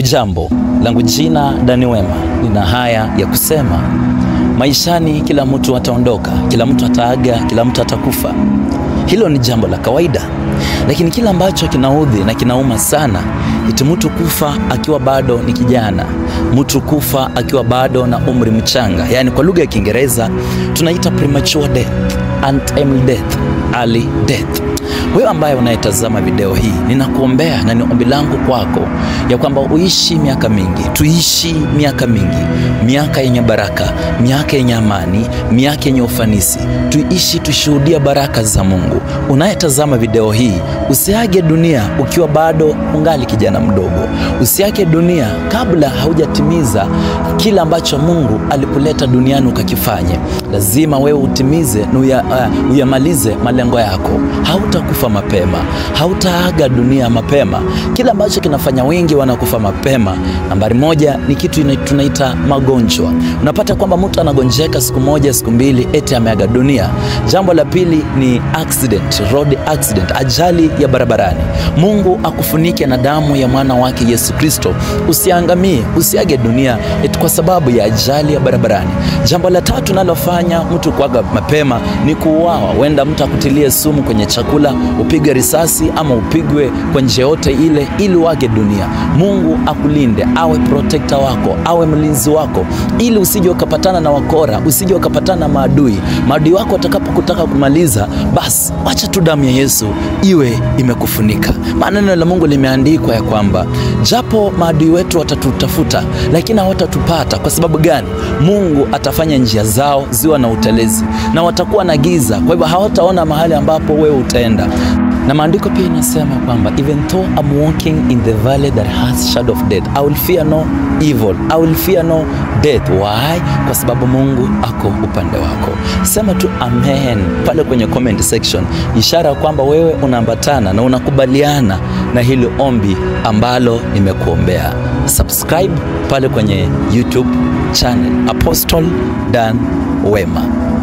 Hujambo, langu jina Dani Wema. Nina haya ya kusema, maishani kila mtu ataondoka, kila mtu ataaga, kila mtu atakufa. Hilo ni jambo la kawaida, lakini kile ambacho kinaudhi na kinauma sana iti mtu kufa akiwa bado ni kijana, mtu kufa akiwa bado na umri mchanga, yaani kwa lugha ya Kiingereza tunaita premature death, untimely death, early death. Wewe ambaye unayetazama video hii, ninakuombea na ni ombi langu kwako ya kwamba uishi miaka mingi, tuishi miaka mingi, miaka yenye baraka, miaka yenye amani, miaka yenye ufanisi, tuishi tushuhudia baraka za Mungu. Unayetazama video hii, usiage dunia ukiwa bado ungali kijana mdogo, usiage dunia kabla haujatimiza kila ambacho Mungu alikuleta duniani ukakifanye. Lazima wewe utimize na uya, uh, uyamalize malengo yako. Hautakufa mapema, hautaaga dunia mapema. Kile ambacho kinafanya wengi wanakufa mapema, nambari moja ni kitu ina- tunaita magonjwa. Unapata kwamba mtu anagonjeka siku moja, siku mbili, eti ameaga dunia. Jambo la pili ni accident, road accident, ajali ya barabarani. Mungu akufunike na damu ya mwana wake Yesu Kristo, usiangamie, usiage dunia eti kwa sababu ya ajali ya barabarani. Jambo la tatu nalofanya mtu kuaga mapema ni kuuawa. Huenda mtu akutilie sumu kwenye chakula, upigwe risasi ama upigwe kwa njia yote ile ili uage dunia. Mungu akulinde, awe protector wako, awe mlinzi wako, ili usije ukapatana na wakora, usije ukapatana na maadui. Maadui wako watakapokutaka kumaliza, basi wacha tu damu ya Yesu iwe imekufunika. Maana neno la Mungu limeandikwa ya kwamba japo maadui wetu watatutafuta, lakini hawatatupata. Kwa sababu gani? Mungu atafanya njia zao ziwa na utelezi na watakuwa na giza, kwa hivyo hawataona mahali ambapo wewe utaenda na maandiko pia inasema kwamba even though I'm walking in the valley that has shadow of death I will fear no evil I will fear no death why kwa sababu Mungu ako upande wako sema tu amen pale kwenye comment section ishara ya kwamba wewe unaambatana na unakubaliana na hili ombi ambalo nimekuombea subscribe pale kwenye YouTube channel Apostle Dan Wema